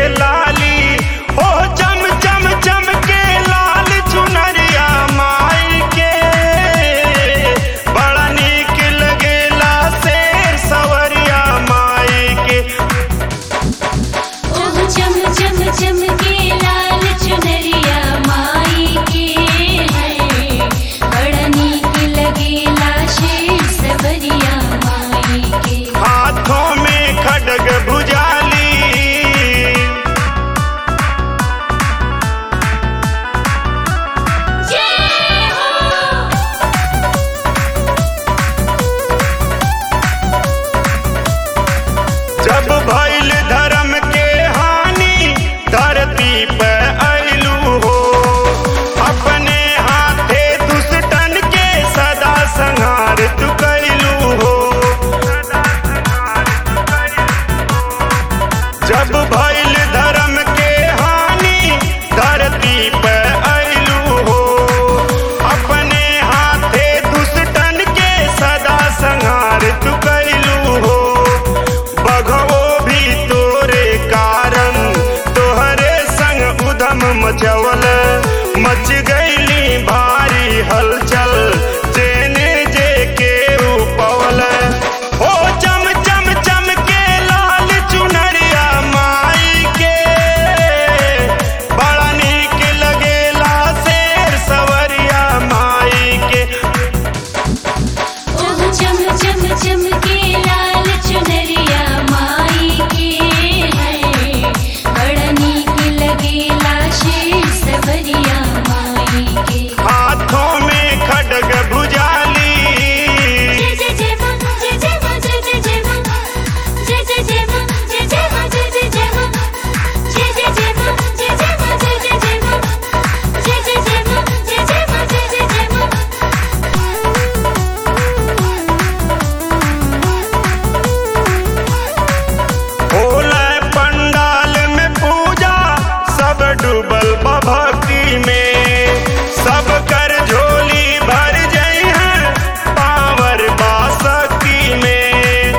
लाली हो चम चम चम के लाल चुनरिया माई के बड़ा नीक लगेला शेर सवरिया माई के ओह चम चम चम के लाल चुनरिया माई के है बड़ा नीक लगेला शेर सबरिया माई के हाथों में खडग भुजाली जय हो जब भइल धर्म के हानि धरती पे अइलू हो अपने हाथे दुष्टन के सदा संहार तू कैलू हो जब भइल धर्म के हानि धरती पे अइलू हो अपने हाथे दुष्टन के सदा संहार तू कैलू हो बघवो भी तोरे कारण तोहरे संग उधम मचवल मच गईली भारी हलचल जेने जे के उपवल हो चम चम चम के लाल चुनरिया माई के बड़ा नीक लगेला शेर सवरिया माई के ओह चम चम चम के लाल चुनरिया माई के है बड़ा नीक लगेला शेर सबरिया माई के हाथों में खडग भुजाली जय जय जय मां जय जय मां जय जय जय मां जय जय जय मां जय जय मां जय जय जय मां जय जय जय मां जय जय मां जय जय जय मां जय जय जय मां जय जय मां जय जय जय होला पंडाल में पूजा सब डूबल बा भक्ति में सब कर झोली भर जई है पावर बासकी में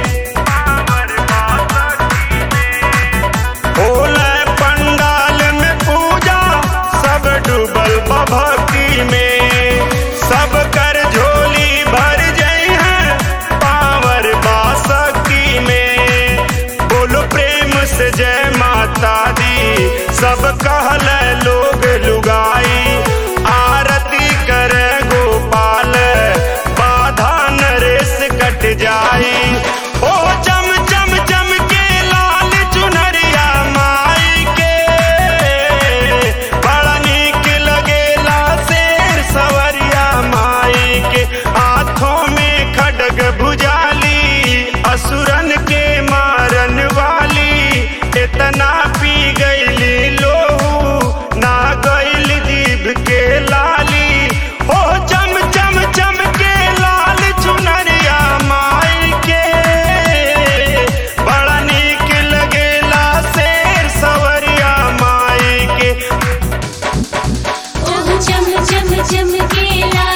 होला पंडाल में पूजा सब डूबल बा भक्ति में सब कर झोली भर जई है पावर बासकी में बोलो प्रेम से जय माता दी सब कहल लोग लुगाई आरती कर गोपाल बाधा नरेश कट जाई ओ चम चम चम के लाल चुनरिया माई के बड़ा नीक लगेला शेर सवरिया माई के हाथों में खडग भुजाली असुरन के मारन वाली इतना पी गईली लोहू ना गईल जीभ के लाली हो चम चम चम के लाल चुनरिया माई के बड़ा नीक लगेला शेर सवरिया माई के ओह चम चम चम के लाल